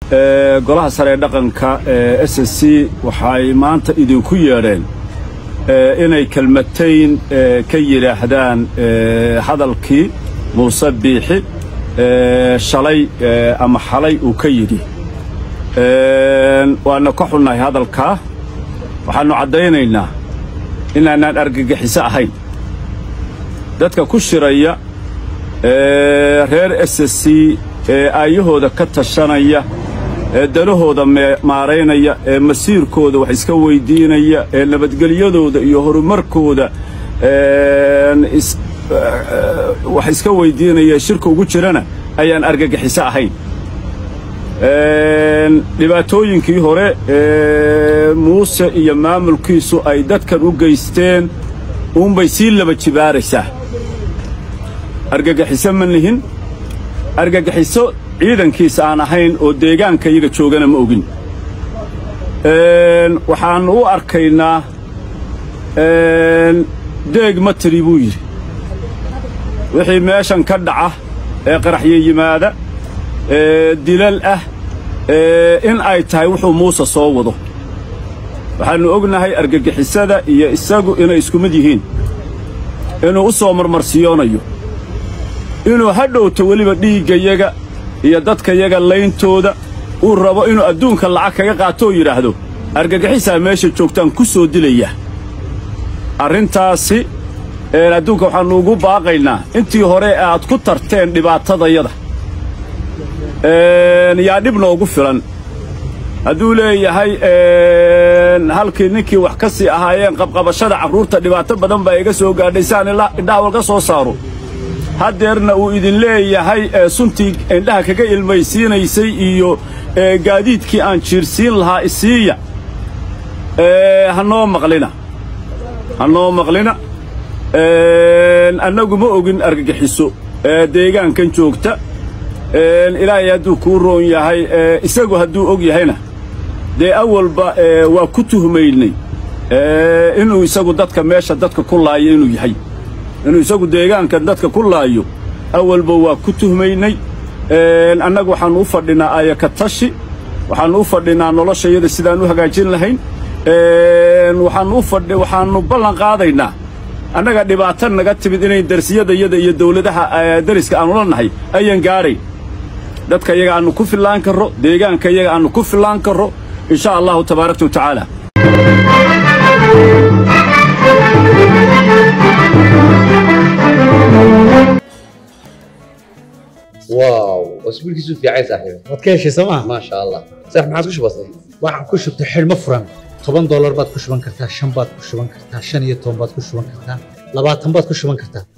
golaha sare ee dhaqanka ee s s c waxay maanta idinku yeedheen inay kelmatayn ka yidhaahdaan hadalkii muuse biixi shalay ama xalay uu ka yidhi waanna ka xunnahay hadalkaa waxaannu caddaynaynaa inaanaan argagixiso ahayn dadka ku shiraya reer s s c ee aayahooda ka tashanaya ee danahooda maaraynaya ee masiirkooda wax iska weyddiinaya ee nabadgelyadooda iyo horumarkooda wax iska weyddiinaya shirka ugu jirana ayaan argagixiso ahayn dhibaatooyinkii hore ee muuse iyo maamulkiisu ay dadkan u geysteen uunbay sii laba jibaaraysaa argagixiso ma nihin argagixiso ciidankiisa aan ahayn oo deegaanka iyaga joogana ma ogin waxaannu u arkaynaa deeg ma tiri buu yidhi wixii meeshan ka dhaca ee qaraxyo yimaada ee dilal ah in ay tahay wuxuu muuse soo wado waxaannu ognahay argagixisada iyo isagu inay isku mid yihiin inuu u soo marmarsiyoonayo inuu ha dhowto weliba dhiiggayaga iyo dadkayaga layntooda uu rabo inuu adduunka lacag kaga qaatoo yidhaahdo argagixisaa meesha joogtaan ku soo dilaya arrintaasi adduunka waxaannu ugu baaqaynaa intii hore aad ku tarteen dhibaatadayada yaa dhib noogu filan hadduu leeyahay halkii ninkii wax ka sii ahaayeen qabqabashada carruurta dhibaato badan baa iga soo gaadhay saan indhaha walka soo saaro haddeerna uu idin leeyahay suntii indhaha kaga ilmaysiinaysay iyo gaadiidkii aan jiirsiin lahaa isiiya ha noo maqlina ha noo maqlina annagu ma ogin argagixiso deegaankan joogta ilaahay hadduu kuu roon yahay isagu hadduu og yahayna dee awalba waa ku tuhmaynay inuu isagu dadka meesha dadka ku laayo inuu yahay inuu isagu deegaankan dadka ku laayo awalba waa ku tuhmaynay annagu waxaannu u fadhinaa aayaka tashi waxaannu u fadhinaa noloshayada sidaan u hagaajin lahayn waxaannu ballan qaadaynaa annaga dhibaato naga timid inay darsiyadayada iyo dawladaha dariska aannu la nahay ayaan gaadhayn dadka iyaga aannu ku fillaan karro deegaanka iyaga aannu ku fillaan karro in sha allahu tabaaraka wa tacaala واو اسبوعك في عايز صاحبي waad ka heshay sooma ما شاء الله صح ما عاد كش بسيط waxaan ku shubtay xidhmo furan toban doolar baad ku shuban kartaa shan baad ku shuban kartaa shan iyo toban baad ku shuban kartaa labaatan baad ku shuban kartaa